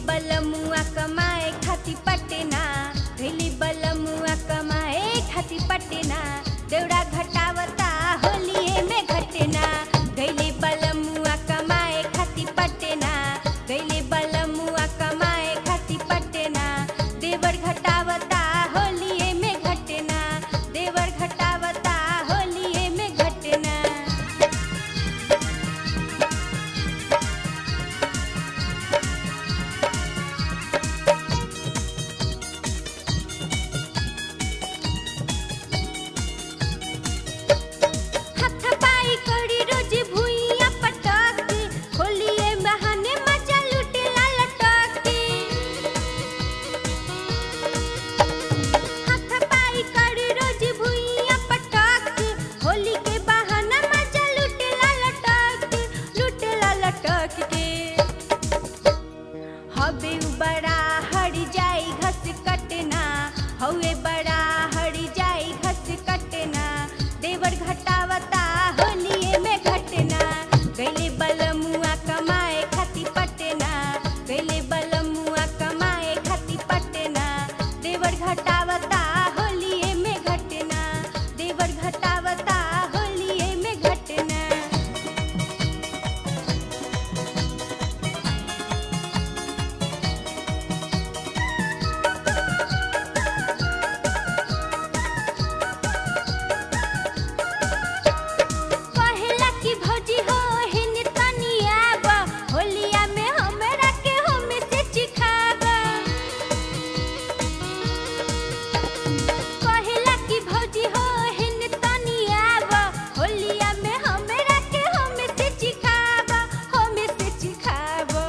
बलमुआ कमाए खाती पटना गैली बलमुआ कमाए खाती पटना देवड़ा घटावता होलिए में घटना गैली बलमुआ कमाए खाती पटना गैली बलमुआ कमाए खाती पटना देवर घटावता होलिए में घटना देवर घटावता होलिए में घटना हाथ पाई करी रोज भुइया पटक होलिए बहाने मजा लुटेला लटक हाथ पाई करी रोज भुइया पटक होली के बहाना मजा लुटेला लटक लुटेला लटक के हवे उ बड़ा हड़ जाई घस कटना हवे बड़ा हड़ जाई घस कटना देवर घटावता होलिए में घटना गैले बलमुआ कमाए खाती पटना गैले बलमुआ कमाए खाती पटना देवर घटावता होलिए में घटना देवर घटावता होलिए में घटना कहेला कि भौजी हो हिन तनिया बा होलिया में हमरा के हम से चिखाबा कहेला कि भौजी हो हिन तनिया बा होलिया में हमरा के हम से चिखाबा हम से चिखाबा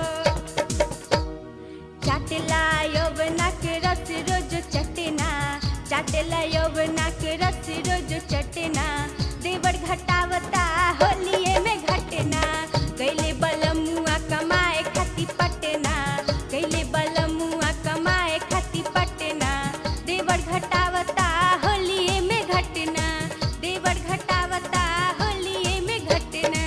चाटला यौवना के रस रोज चटना चाटला यौवना के रस रोज चटना देवर घटावता होलिए में घटना कैले बलमुआ कमाए खाती पटना कैले बलमुआ कमाए खाती पटना देवर घटावता होलिए में घटना देवर घटावता होलिए में घटना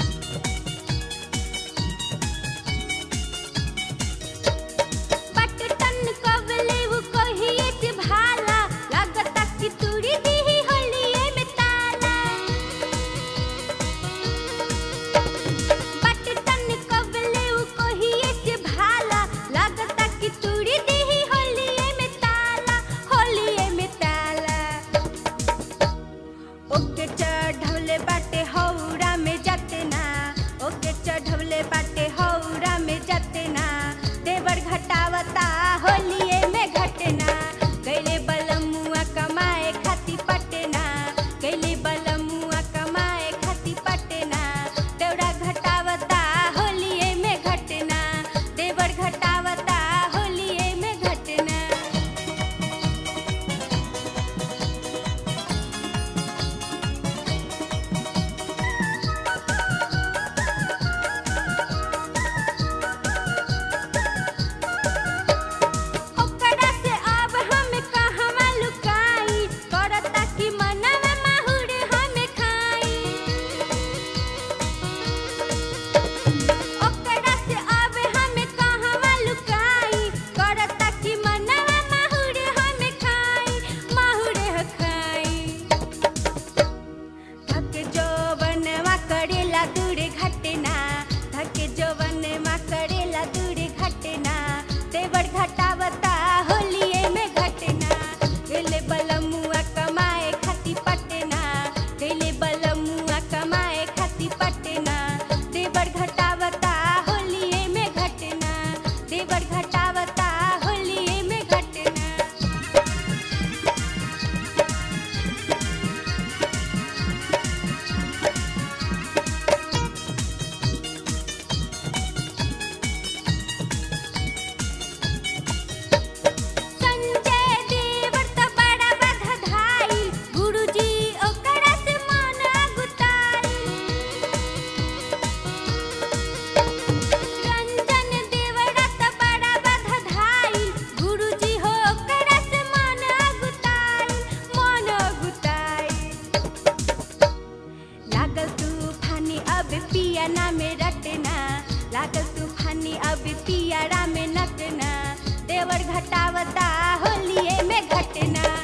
पट घटना